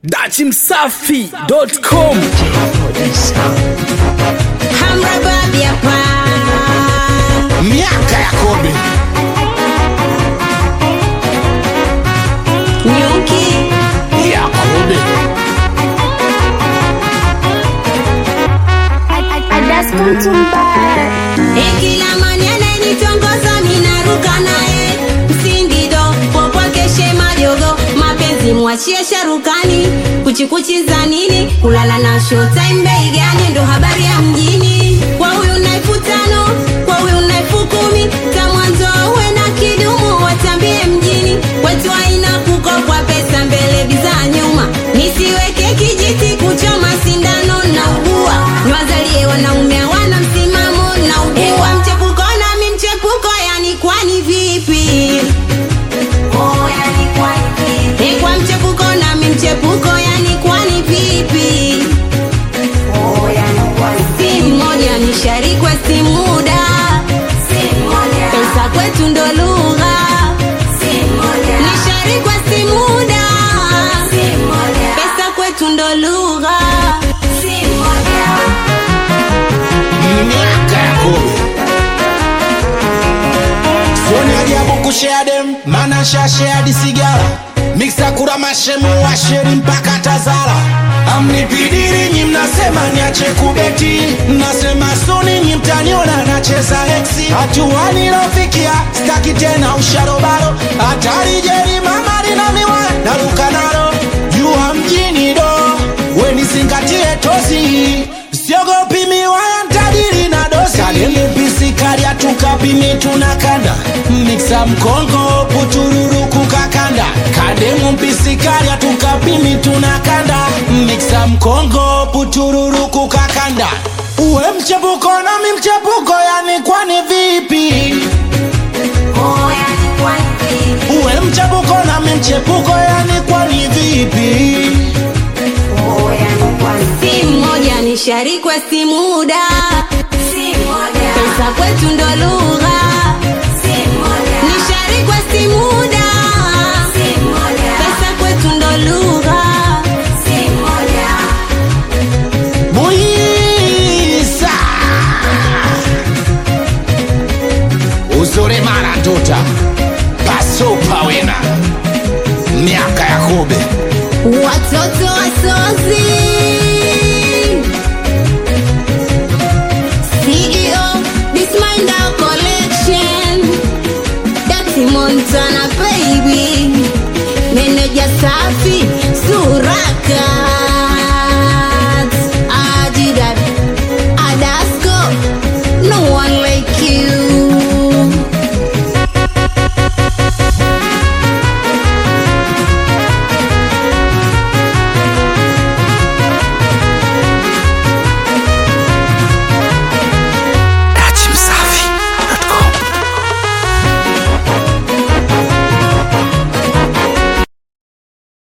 dachimsafi.com Hamra babi hapa miaka ya kobe nyuki ya kobe ekila mani anayenitongoza minaruka naye msingido popwakeshe majogo mapenzi mwachie sharukani kuchikuchi za nini kulala na showtime bei gani ndo habari ya mjini kwa huyu naifu tano kwa huyu naifu kumi ta mwanzo uwe na kidumu watambie mjini kwetu aina kukopwa pesa mbele biza nyuma nisiweke kijiti kuchoma sindano na ugua niwazalie wanaume hawana msimamo na ugua mchepuko nami mchepuko yani kwani vipi Eh, kwa mchepuko nami mchepuko yani kwani vipi si mmoja ni sharikwe si muda pesa kwetu ndo lugha ni sharikwe si muda pesa kwetu ndo lugha miaka ya kobe sioni ajabu kushea dem mana shasheadi sigara miksa kura mashemu washeri mpaka tazara amnipidiri nyi mnasema niache kubeti mnasema suni nyi mtaniona nacheza heksi hatua nilofikia staki tena usharobaro hatari jeri mamari na miwa naruka nalo jua mjini do wenizingatie tozi siogopi miwaya ntadiri na dosi kalilipisikaria tukapimi tunakanda miksa mkongo putururu kukakanda kademu mpisikaria tukapimi tunakanda miksa mkongo putururu kukakanda uwe mchepuko nami mchepuko yani kwani vipi uwe mchepuko nami mchepuko yani kwani vipi si mmoja ni sharikwe si muda pesa kwetu ndo lugha ni sharikwe si muda pesa kwetu ndo lugha Buisa Uzuri mara nduta Pasupa wina Miaka ya kobe watoto wasozi